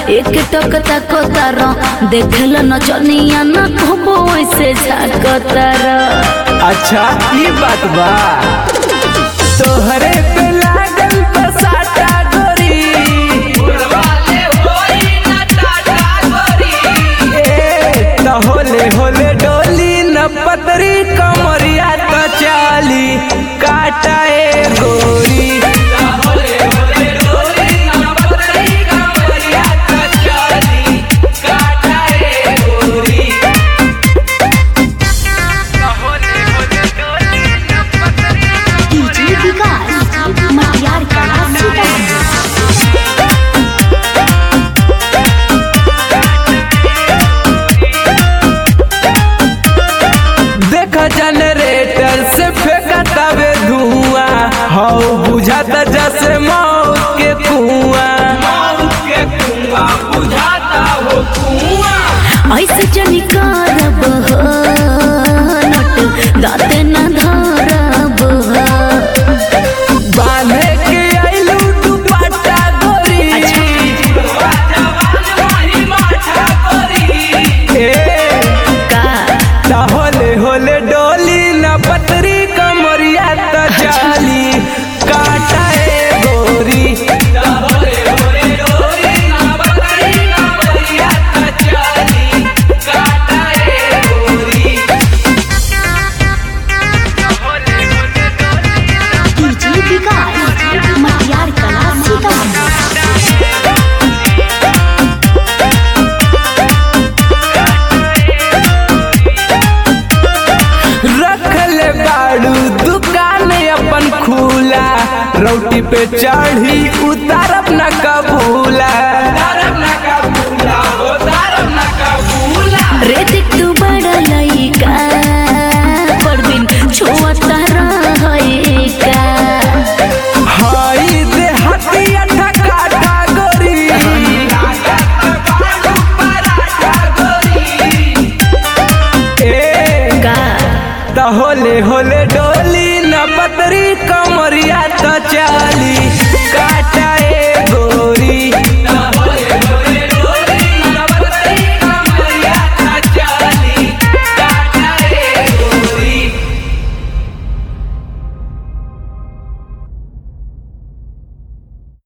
एक टक तक तार देखल नचनिया न कहबो ऐसे झाकतार अच्छा ई बात बा तोहरे पे लागल बसाता गोरी ए, त होले होले डोली न पतरी कमरिया त चाली काटा ए गोरी डीजे विकास मटियार कला सीतामढ़ी देख जनरेटर से फेंकतावे धुआं हौ बुझाता जैसे मौत के कुआं ऐसे जनी करब हो, नट दाते न धरब हो। बांधे के आइलू दुपट्टा गोरी ए का ता होले होले डोली न पतरी कमरिया त जाली काटा ए गोरी डीजे विकास मटियार कला सीतामढ़ी रखले बाड़ू दुकान अपन खुला रोटी पे चढ़ी उतारब न कबूला रे देख तू बड़ा लइका परबिन छुअता रहइका हई दे हतिया ठकाटा गोरी ए का त होले होले डोली न पतरी कमरिया त चाली